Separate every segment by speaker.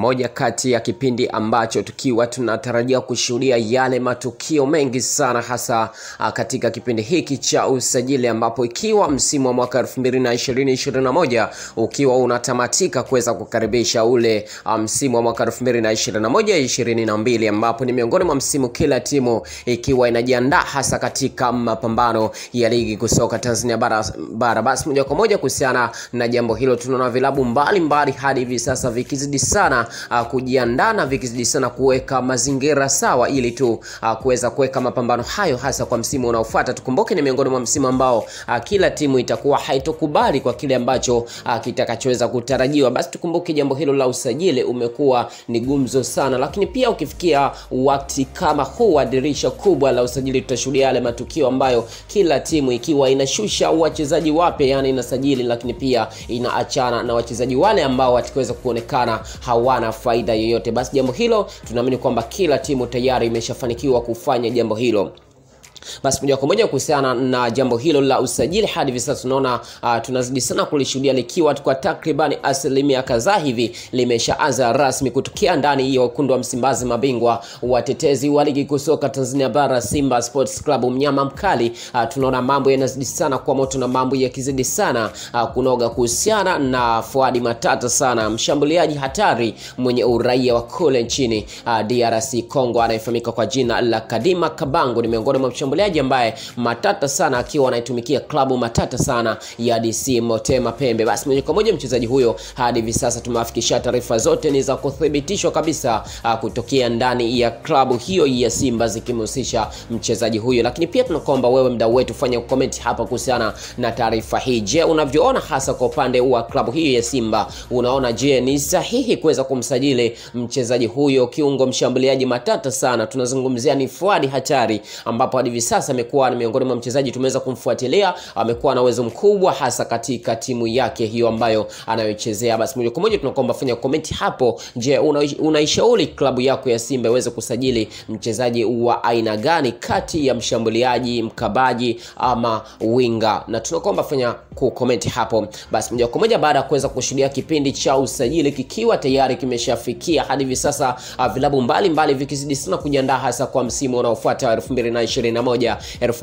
Speaker 1: moja kati ya kipindi ambacho tukiwa tunatarajia kushuhudia yale matukio mengi sana hasa uh, katika kipindi hiki cha usajili ambapo ikiwa msimu wa mwaka 2020-2021 ukiwa unatamatika kuweza kukaribisha ule uh, msimu wa mwaka 2021-2022 ambapo ni miongoni mwa msimu kila timu ikiwa inajiandaa hasa katika mapambano ya ligi kusoka Tanzania bara, bara. Basi moja kwa moja kuhusiana na jambo hilo tunaona vilabu mbalimbali hadi hivi sasa vikizidi sana uh, kujiandaa na vikizidi sana kuweka mazingira sawa ili tu uh, kuweza kuweka mapambano hayo hasa kwa msimu unaofuata. Tukumbuke ni miongoni mwa msimu ambao uh, kila timu itakuwa haitokubali kwa kile ambacho uh, kitakachoweza kutarajiwa. Basi tukumbuke jambo hilo la usajili umekuwa ni gumzo sana, lakini pia ukifikia wakati kama huu wa dirisha kubwa la usajili, tutashuhudia yale matukio ambayo kila timu ikiwa inashusha wachezaji wapya, yani inasajili, lakini pia inaachana na wachezaji wale ambao watakaweza kuonekana hawana faida yoyote. Basi jambo hilo tunaamini kwamba kila timu tayari imeshafanikiwa kufanya jambo hilo. Basi moja kwa moja kuhusiana na jambo hilo la usajili, hadi hivi sasa tunaona uh, tunazidi sana kulishuhudia likiwa kwa takribani asilimia kadhaa hivi limeshaanza rasmi kutokea ndani ya wekundu wa Msimbazi, mabingwa watetezi wa ligi kuu soka Tanzania bara, Simba Sports Club, mnyama mkali. Uh, tunaona mambo yanazidi sana kwa moto na mambo yakizidi sana uh, kunoga kuhusiana na Fuadi Matata sana, mshambuliaji hatari mwenye uraia wa kule nchini uh, DRC Congo, anayefahamika kwa jina la Kadima Kabango, ni miongoni mwa mshambuliaji ambaye matata sana akiwa anaitumikia klabu matata sana ya DC Motema Pembe. Basi moja kwa moja mchezaji huyo hadi hivi sasa tumewafikishia taarifa zote ni za kuthibitishwa kabisa uh, kutokea ndani ya klabu hiyo ya Simba zikimhusisha mchezaji huyo, lakini pia tunakuomba wewe mdau wetu fanya comment hapa kuhusiana na taarifa hii. Je, unavyoona hasa kwa upande wa klabu hiyo ya Simba, unaona je ni sahihi kuweza kumsajili mchezaji huyo kiungo mshambuliaji matata sana? Tunazungumzia ni Fuadi hatari ambapo hadi hivi sasa amekuwa ni miongoni mwa mchezaji tumeweza kumfuatilia, amekuwa na uwezo mkubwa hasa katika timu yake hiyo ambayo anayochezea. Basi moja kwa moja tunakuomba fanya comment hapo. Je, unaishauri una klabu yako ya Simba iweze kusajili mchezaji wa aina gani kati ya mshambuliaji, mkabaji ama winga? Na tunakuomba fanya ku comment hapo. Basi moja kwa moja baada ya kuweza kushuhudia kipindi cha usajili kikiwa tayari kimeshafikia hadi hivi sasa, uh, vilabu mbalimbali vikizidi sana kujiandaa hasa kwa msimu unaofuata 2021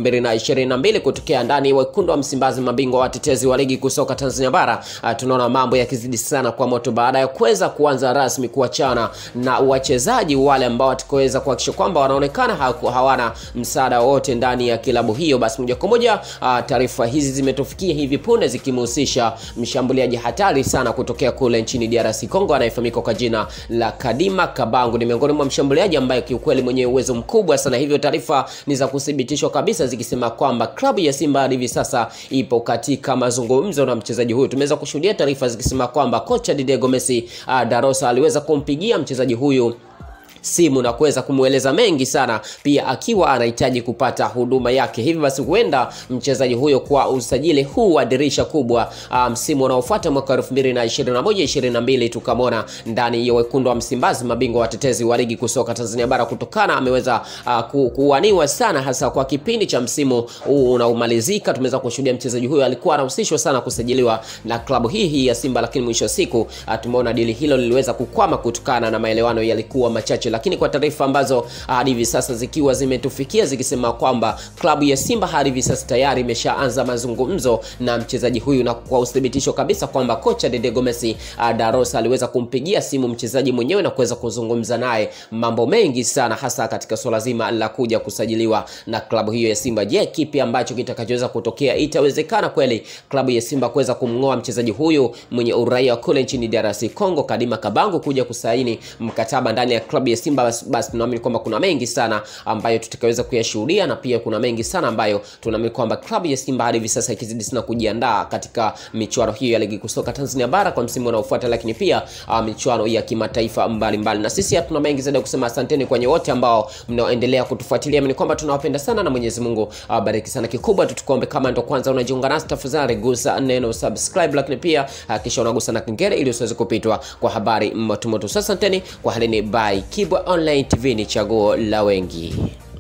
Speaker 1: 2022 kutokea ndani wekundu wa Msimbazi, mabingwa watetezi wa ligi kusoka Tanzania bara. Uh, tunaona mambo yakizidi sana kwa moto baada ya kuweza kuanza rasmi kuachana na wachezaji wale ambao watakaweza kuhakikisha kwamba wanaonekana hawana msaada wote ndani ya kilabu hiyo. Basi moja kwa moja uh, taarifa hizi zimetufikia hivi punde zikimhusisha mshambuliaji hatari sana kutokea kule nchini DRC Congo anayefahamika kwa jina la Kadima Kabangu. Ni miongoni mwa mshambuliaji ambaye kiukweli mwenye uwezo mkubwa sana, hivyo taarifa ni za kuthibitishwa kabisa zikisema kwamba klabu ya Simba hadi hivi sasa ipo katika mazungumzo na mchezaji huyu. Tumeweza kushuhudia taarifa zikisema kwamba kocha Didier Gomes uh, Darosa aliweza kumpigia mchezaji huyu simu na kuweza kumweleza mengi sana, pia akiwa anahitaji kupata huduma yake. Hivi basi huenda mchezaji huyo kwa usajili huu wa dirisha kubwa msimu um, unaofuata mwaka 2021 22 tukamwona ndani ya wekundu wa Msimbazi, mabingwa watetezi wa ligi kusoka Tanzania bara, kutokana ameweza uh, ku, kuwaniwa sana hasa kwa kipindi cha msimu huu unaomalizika. Tumeweza kushuhudia mchezaji huyo alikuwa anahusishwa sana kusajiliwa na klabu hii hii ya Simba, lakini mwisho wa siku uh, tumeona dili hilo liliweza kukwama kutokana na maelewano yalikuwa machache lakini kwa taarifa ambazo hadi hivi sasa zikiwa zimetufikia zikisema kwamba klabu ya Simba hadi hivi sasa tayari imeshaanza mazungumzo na mchezaji huyu, na kwa uthibitisho kabisa kwamba kocha Dede Gomes Darosa aliweza kumpigia simu mchezaji mwenyewe na kuweza kuzungumza naye mambo mengi sana, hasa katika swala zima la kuja kusajiliwa na klabu hiyo ya Simba. Je, kipi ambacho kitakachoweza kutokea? Itawezekana kweli klabu ya Simba kuweza kumng'oa mchezaji huyu mwenye uraia wa kule nchini DRC Congo Kadima Kabangu kuja kusaini mkataba ndani ya klabu ya Simba? Basi, basi tunaamini kwamba kuna mengi sana ambayo tutakaweza kuyashuhudia na pia kuna mengi sana ambayo tunaamini kwamba klabu ya Simba hadi hivi sasa ikizidi sana kujiandaa katika michuano hiyo ya ligi kusoka Tanzania bara kwa msimu unaofuata, lakini pia uh, michuano ya kimataifa mbalimbali. Na sisi hatuna mengi zaidi ya kusema, asanteni kwenye wote ambao mnaoendelea kutufuatilia. Ni kwamba tunawapenda sana na Mwenyezi Mungu awabariki uh, sana. Kikubwa tutukombe, kama ndo kwanza unajiunga nasi, tafadhali gusa neno subscribe, lakini pia hakikisha uh, unagusa na kengele ili usiweze kupitwa kwa habari moto moto. Asanteni kwa halini, bye. Kibwa Online TV ni chaguo la wengi.